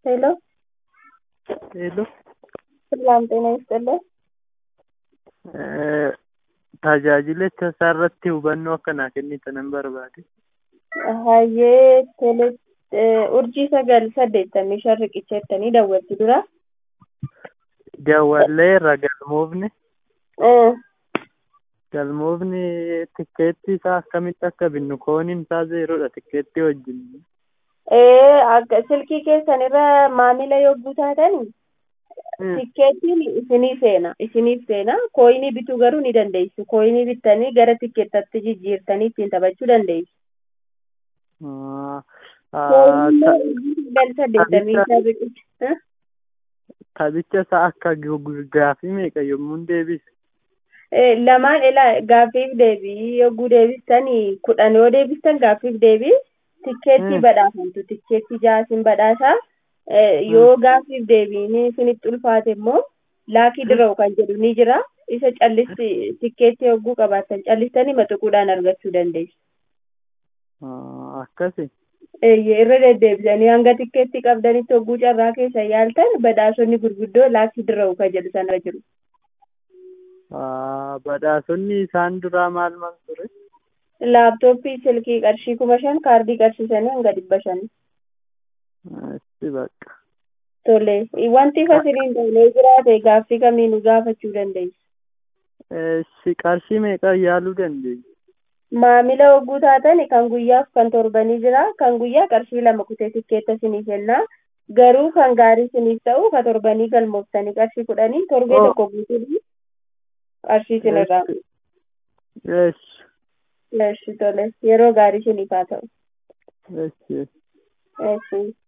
ሄሎ ሄሎ ሰላም ጤና ይስጥልን። Tajaajilicha isaarratti hubannoo akkanaa kennitan barbaade. Hayyee tele urjii sagal saddeettamii shan riqicha jettanii daawwattu dura. Jawwalleerra galmoofni galmoofni tikkeetti isaa akkamitti akka binnu kooniin isaa zeeroodha tikkeetti wajjin. Ee akka silkii keessan irra maamila yogguu taatan tikkeettiin isinii seena isiniif seena kooyinii bituu garuu ni dandeessu kooyinii bittanii gara tikkeettatti jijjiirtanii ittiin taphachuu dandeessu. Sagal saddeettamii shan riqicha. Taphicha isaa akka gaaffii meeqa yommuu deebisu? Lamaan ilaa gaaffiif deebii yogguu deebistanii kudhan yoo deebistan gaaffiif deebii tikkeettii badhaafamtu tikkeettii jaasin badhaasaa yoo gaaffiif deebiin isinitti ulfaate immoo laakii dira'u kan jedhu ni jira isa callisti tikkeettii yogguu qabaattan callistanii maxuquudhaan argachuu dandeessu. Akkasi. irra deddeebisanii hanga tikkeettii qabdanitti hogguu carraa keessa yaaltan badhaasonni gurguddoo laakii dira'u kan jedhu sana jiru. Badhaasonni isaan duraa maal maal ture? Laaptooppii silkii qarshii kuma shan kaardii qarshiisanii hanga dhibba shanii. Itti bakka. Tole wanti fasiliin ta'ee jiraate gaaffii kamiinuu gaafachuu dandeessu. Si qarshii meeqa yaaluu dandeenya? Maamila hogguu taatan kan guyyaaf kan torbanii jira kan guyyaa qarshii lama kutee tikkeetta isiniif kennaa garuu kan gaarii isiniif ta'u ka torbanii galmooftanii qarshii kudhanii torbee tokko guutuudhaan qarshii isinirraa. Yes. Yes tole yeroo gaarii isiniif haa ta'u. Yes. Yes.